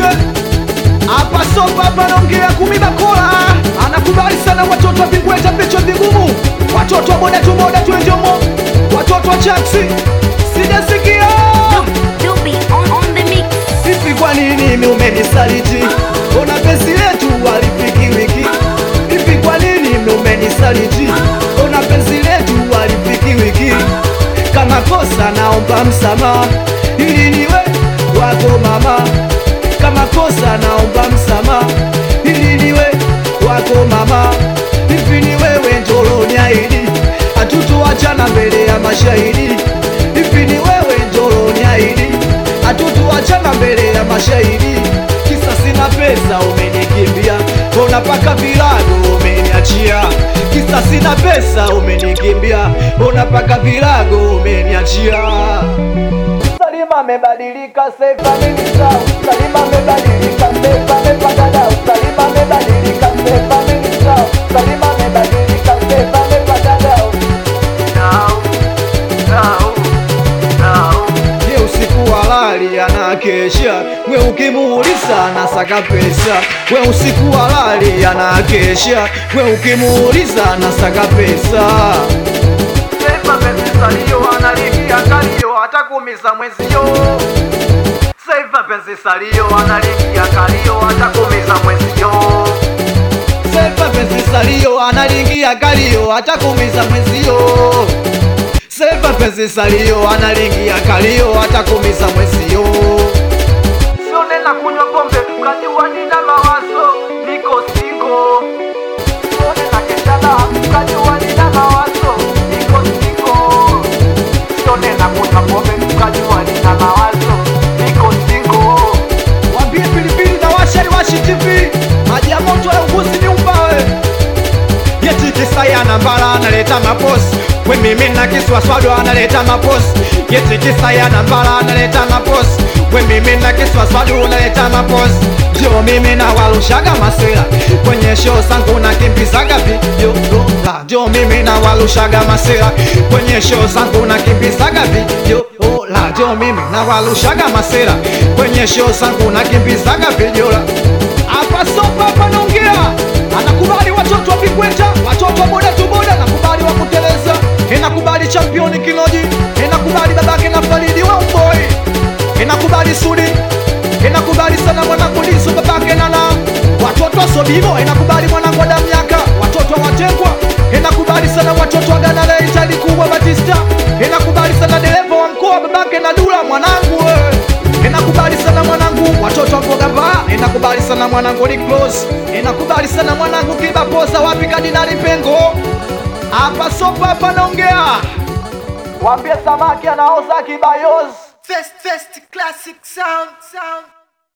Mzee hapa sopa hapa naongea kumi bakola anakubali sana watoto wa vingweta vichwa vigumu watoto wa boda tu boda tu enjomo watoto wa chaksi sijasikia Dubi on, on the mix. hivi kwa nini mimi umenisaliti ona penzi letu walifiki wiki hivi kwa nini mimi umenisaliti ona penzi letu walifiki wiki kama kosa naomba msamaha ili niwe wako mama kama kosa naomba msamaha ili niwe wako mama hivi ni wewe njoloniaidi hatutoachana mbele ya mashahidi hivi ni wewe njoloniaidi hatutoachana mbele ya mashahidi kisa sina pesa umenikimbia ona paka vilago umeniachia kisa sina pesa umenikimbia ona paka vilago umeniachia Salima amebadilika Seif amenisahau Salima amebadilika Seif amepata dau Salima amebadilika Seif amenisahau Salima amebadilika Seif amepata dau Dau, dau, dau. Ye usiku halali anakesha, we ukimuuliza anasaka pesa. We usiku halali anakesha, we ukimuuliza anasaka pesa. Sema penzi salio analingia kalio hata kumiza mwezio. Sema penzi salio analingia kalio hata kumiza mwezio. Sema penzi salio analingia kalio hata kumiza mwezio. Sema penzi salio analingia kalio hata kumiza mwezio. Sio nena kunywa pombe ukajua nina mawazo niko singo. Sio nena keshana ukajua nina mawazo niko singo. Sio nena kunywa pombe ukajua nina mawazo niko singo. Wambie pilipili na washari washi TV maji ya moto ya uguzi ni upawe Yeti kisaya na mbala analeta maposi We mimi na kiswaswado analeta maposi Yeti kisaya na mbala analeta maposi We mimi na kiswaswado analeta maposi Jo mimi na walushaga masela Kwenye show zangu na kimbizaga video la Jo mimi na walushaga masela Kwenye show zangu na kimbizaga video la Jo mimi na walushaga masela Kwenye show zangu na kimbizaga video la hapa sopa hapa naongea anakubali watoto wa vikweta watoto wa boda tu boda nakubali wa kuteleza inakubali championi kiloji inakubali babake na faridi wa umboi inakubali sudi inakubali sana mwanangu lisu babake nana watoto wa sobibo inakubali mwanangu wa damyaka watoto wa watengwa inakubali sana watoto wa ganale itali kubwa batista inakubali sana dereva wa mkoa babake na dula mwanangu wewe Ninakubali sana mwanangu watoto wa mboga ba Ninakubali sana mwanangu ni close Ninakubali sana mwanangu kibapoza wapi kadinali pengo Hapa sopa hapa naongea Wambie samaki anaoza kibayozi Fest, fest, classic sound, sound.